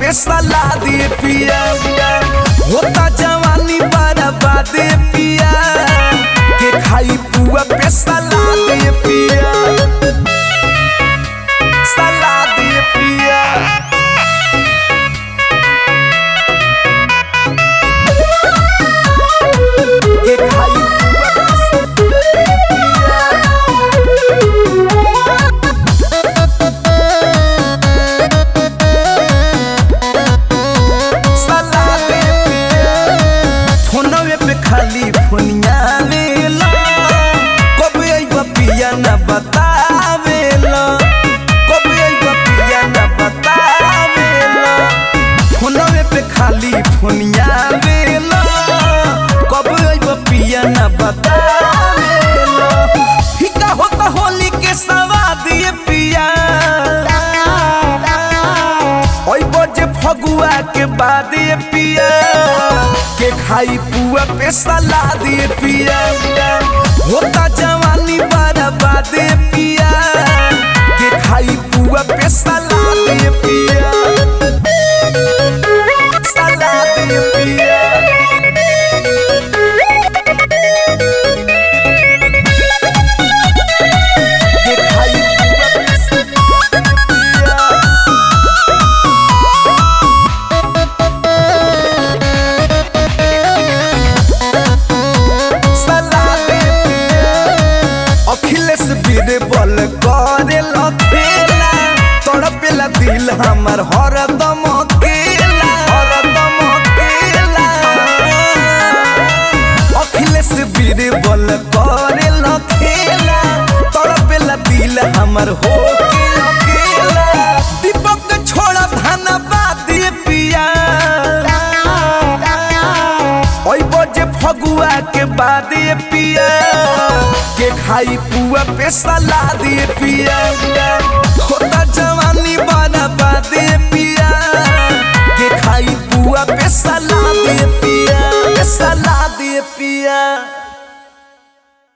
पे सला दे पिया होता जवानी बर्बाद पिया के खाई पुआ पे सला दे पिया सला दे पिया के खाई पुआ पे सला सला दे पिया फोनवे पे खाली फोनिया लेला कबे अइबा पिया ना बतावेला कबे अइबा पिया ना बतावेला फोनवे पे खाली फोनिया लेला कबे अइबा पिया ना बतावेला फिका होता होली के सवाद ये पिया ओइ बजे फगुआ के बाद ये पिया के खाई पुआ पे सलाद ये पिया होता जवानी बर्बाद ये पिया के खाई पुआ पे सलाद ये पिया सलाद ये पिया के खाई पुआ पे सलाद ये पिया सलादे अखिलेश बीर बल करे लखेला तड़पेला दिल हमर हरदम केला हरदम केला अखिलेश बीर बल करे लखेला तड़पेला दिल हमर हो के अकेला दीपक छोड़ा धनबाद पिया ओइ बजे फगुआ के बाद ये पिया के खाई पुआ पे सलाद ये पिया होता जवानी बना बाद ये पिया के खाई पुआ पे सलाद ये पिया पे सलाद ये पिया